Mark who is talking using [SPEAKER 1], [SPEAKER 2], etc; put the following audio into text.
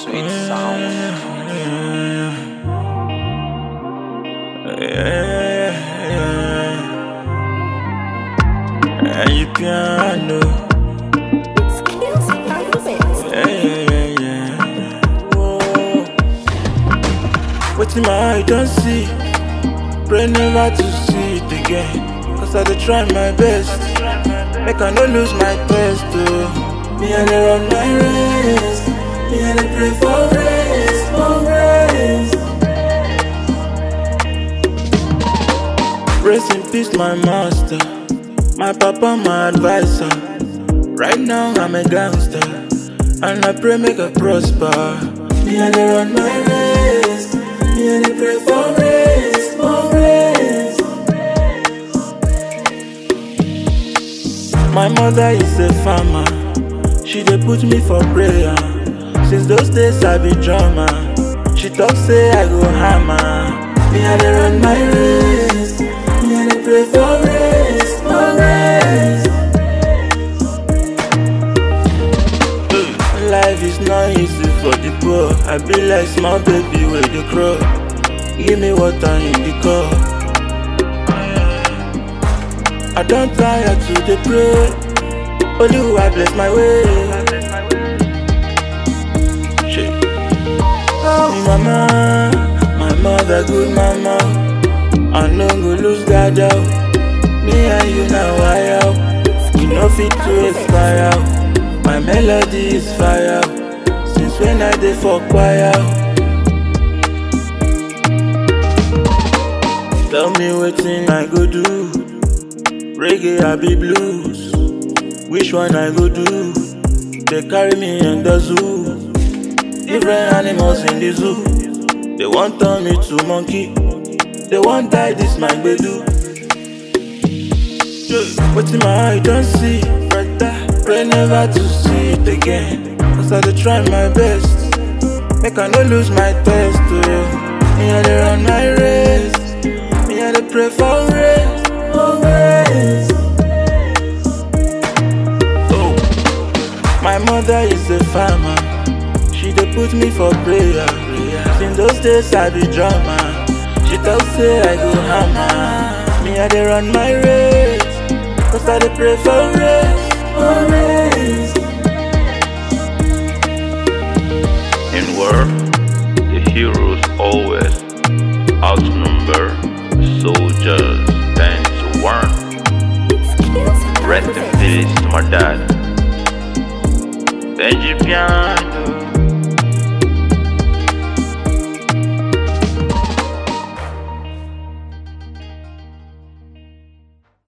[SPEAKER 1] Sweet sound.
[SPEAKER 2] And you piano. Yeah, yeah, yeah, yeah. Whoa. Wetin my eye don see, pray never to see it again. Cause I dey try my best, make I no lose my test. Oh. Me I dey run my race, me I dey pray for grace, for grace. Rest in peace, my master, my papa, my advisor. Right now I'm a gangster, and I pray make I prosper. Me I dey run my race, me I dey pray for grace, for grace. My mother is a farmer, she dey put me for prayer. Since those days I be drummer, she talk say I go hammer. Me I dey run my race, me I dey pray for grace, for grace. Life is not easy for the poor. I be like small baby with the crow. Give me water in the cup. I don't tire to the pray. Only who I bless my way. Shit. Oh, mama, my mother, good mama. I no go lose God out. Me and you now, I out. We no fit to expire. My melody is fire. Since when I dey for choir. Tell me wetin I go do. Reggae I be blues. Which one I go do? They carry me in the zoo. Different animals in the zoo. They want turn me to monkey. They want die this my gbedu. Wetin my eye don see, brother. Pray never to see it again. Cause I dey try my best. Make I no lose my test. Oh. Me I dey run my race. Me I dey pray for grace, for grace. Oh. My mother is a farmer. She dey put me for prayer. Since those days I be drummer. She talk say I go hammer. Me I dey run my race. Cause I dey pray for grace, for grace.
[SPEAKER 1] In war, the heroes always outnumber the soldiers ten to one. Rest in peace to my dad. Benji Piano.